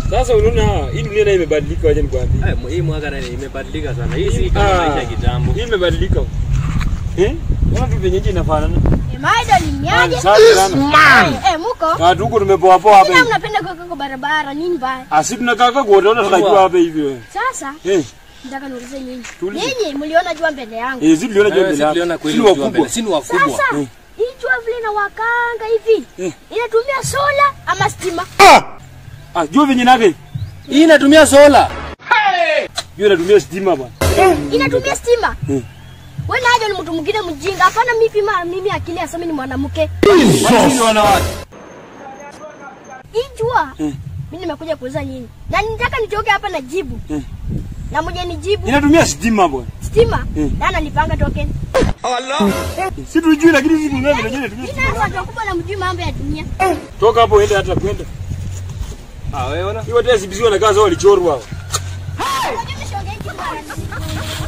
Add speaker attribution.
Speaker 1: Sasa unaona hii dunia nayo imebadilika, wacha nikwambie.
Speaker 2: Eh, hii mwaka na imebadilika sana. Hii si kama maisha ya kitambo.
Speaker 1: Hii imebadilika. Eh? Ona tu venye nchi inafanana.
Speaker 3: Maida ni niaje?
Speaker 1: Safi sana.
Speaker 3: Eh, muko?
Speaker 1: Na tuko tumepoa poa hapa
Speaker 3: Kila
Speaker 1: hivi.
Speaker 3: mnapenda kuweka kwa barabara nini baya?
Speaker 1: Asi tunakaa kwa utaona tunajua hapa hivi wewe.
Speaker 3: Sasa
Speaker 1: Eh,
Speaker 3: nataka niulize nyinyi.
Speaker 1: Tuulize.
Speaker 3: Nyinyi mliona jua mbele yangu.
Speaker 1: eh sisi tuliona
Speaker 2: Wewe
Speaker 1: jua
Speaker 2: si
Speaker 1: mbele.
Speaker 2: tuliona
Speaker 1: yako.
Speaker 2: kweli
Speaker 1: Sisi
Speaker 2: ukiwa mbele.
Speaker 1: wakubwa.
Speaker 2: Si ni wakubwa.
Speaker 3: Sasa hii jua vile inawakanga hivi.
Speaker 1: Eh.
Speaker 3: Inatumia sola ama stima?
Speaker 1: Ah, jua venye nake.
Speaker 2: Hii inatumia sola.
Speaker 1: Jua inatumia stima bwana.
Speaker 3: Inatumia stima.
Speaker 1: Eh.
Speaker 3: Wewe naje ni mtu mwingine mjinga. Hapana mimi ma mimi akili aseme ni mwanamke.
Speaker 1: Sisi ni wanawake.
Speaker 3: Hii jua
Speaker 1: Eh.
Speaker 3: mimi nimekuja kuuliza nyinyi. Na nitaka nitoke hapa na jibu.
Speaker 1: Eh.
Speaker 3: Na mmoja nijibu
Speaker 1: Inatumia stima bwana.
Speaker 3: stima.
Speaker 1: Eh.
Speaker 3: Na analipanga token.
Speaker 1: Si tujui lakini sisi tunaona vile inatumia
Speaker 3: Mimi
Speaker 1: stima.
Speaker 3: na watu wakubwa na mjui mambo ya dunia.
Speaker 1: Toka hapo uende hata kwenda.
Speaker 2: Ah, wewe ona.
Speaker 1: Hiyo tesi bisi wanakaa sawa walichorwa. hao.
Speaker 3: Unajua mimi siongei kitu.